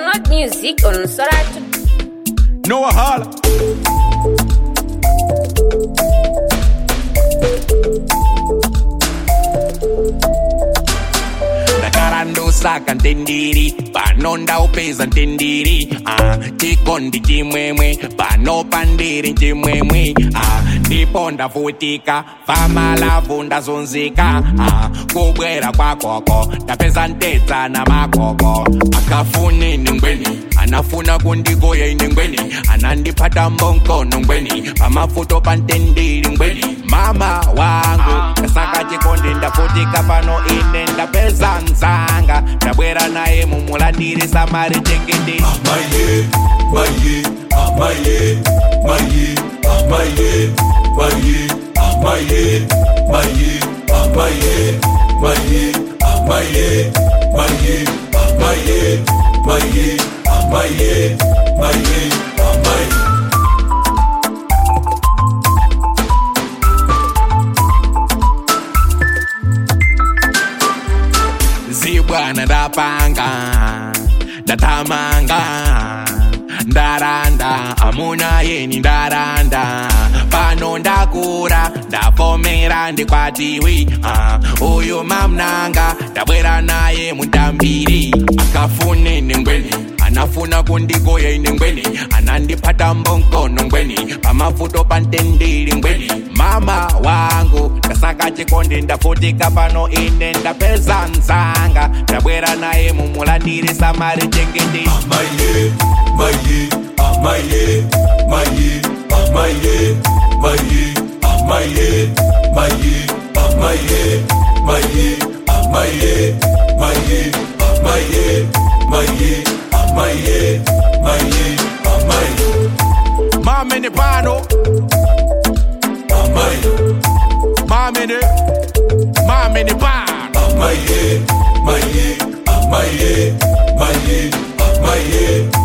Download music on Soratu. Noah Holla. ndakarandosaka ntendiri pano ndaupeza ntendiri ah, chikondi chimwemwe pano pandiri chimwemwe ah, ndipo ndavutika famalavu ndazunzika ah, kubwera kwakoko ndapeza ntedza na makoko akafuni ningweni anafuna kundigoya ine ngweni anandipata mbonkono ngweni pamafuto pantendiri ngweni mama wangu ndasaka chikondi ndavutika pano ine ndapeza nzanga ndabwera naye mumulandiri samari chengende Amaye, maye, amaye, maye, amaye, maye, amaye, maye, amaye, maye, amaye, maye, amaye, maye, amaye, maye, amaye. zibwana ndapanga ndatamanga ndaranda amuna yeni ndaranda pano ndakura ndavomera ndikwatiwi uh, uyu mamnanga ndabwera naye mutambiri akafune nengweni anafuna kundigoya ine ngweni anandipata mbonkono ngweni pamafuto pantendiri ngweni mama wangu ndasaka chikondi ndavutika pano ine ndapeza nzanga ndabwera naye mumulandiri samari chengende Amaye, maye, amaye, maye, amaye, maye, amaye, maye, amaye, maye, amaye, maye, amaye, maye, amaye, maye, amaye, mamene pano amaye, mamene mamene pano amaye, maye, amaye, maye, amaye,